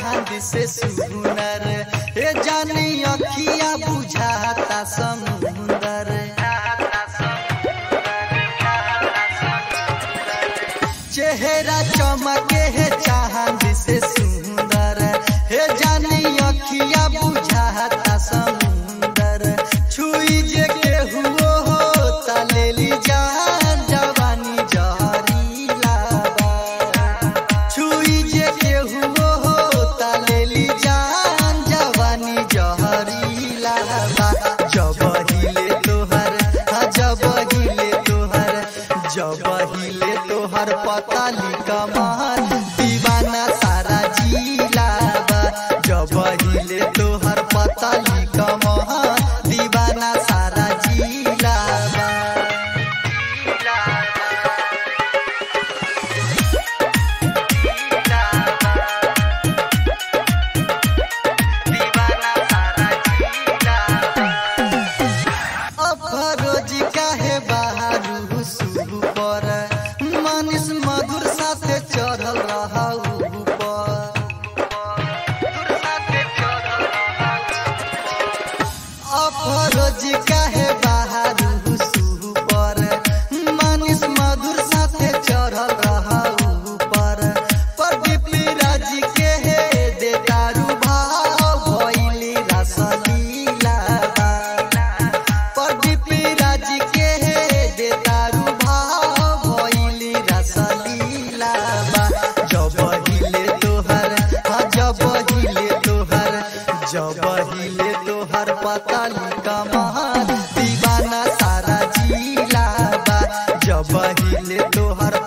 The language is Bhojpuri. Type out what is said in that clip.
चांद से सुनर हे जानी अखिया बुझाता समुंदर चेहरा चमके है चांद से सुंदर हे जानी अखिया बुझाता समुंदर छुई जे के हुओ हो तलेली जान जवानी जहरी लाबा छुई जे के हुओ हो तलेली जान जवानी जहरी लाबा जब हिले तोहर हाँ जब हिले तोहर जब हिले तोहर पताली कमान दीवाना सारा जिलाबा जब हिले तोहर पताली कमान दीवाना सारा जिलाबा अफरोज काहे बाहरू सुबु पर मनीष मधुर साथे चढ़ल रहू अफरोज काहे बाहरू सुबु पर मनीष मधुर साथे चढ़ल रहू पर प्रदीप राज के हे दे दारू भाव भइली रसलीला प्रदीप राज के दे दारू भाव भइली रसलीला बा जब हिले तोहर हाँ जब हिले तोहर जब हिले तोहर पताली कमान दीवाना सारा जिला बा जब हिले तोहर